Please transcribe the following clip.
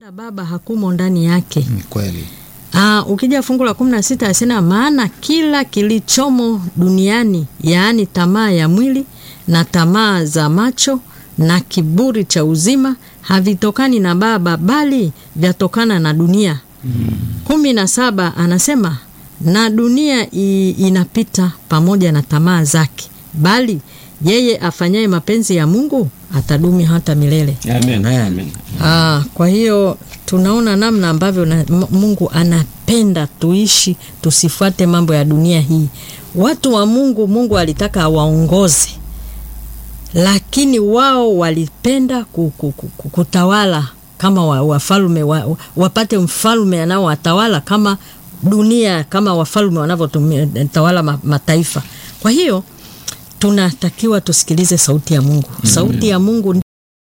Baba hakumo ndani yake. Ni kweli. Aa, ukija fungu la kumi na sita asema maana kila kilichomo duniani yaani tamaa ya mwili na tamaa za macho na kiburi cha uzima havitokani na Baba bali vyatokana na dunia. kumi na saba anasema na dunia i, inapita pamoja na tamaa zake, bali yeye afanyaye mapenzi ya Mungu atadumi hata milele. Amen. Amen. Amen. Ah, kwa hiyo tunaona namna ambavyo na, M- Mungu anapenda tuishi, tusifuate mambo ya dunia hii. Watu wa Mungu, Mungu alitaka awaongoze, lakini wao walipenda ku- ku- ku- ku- kutawala kama wa- wafalme wa, wa, wapate mfalme anaowatawala kama dunia, kama wafalme wanavyotawala ma, mataifa. Kwa hiyo tunatakiwa tusikilize sauti ya Mungu. Sauti ya Mungu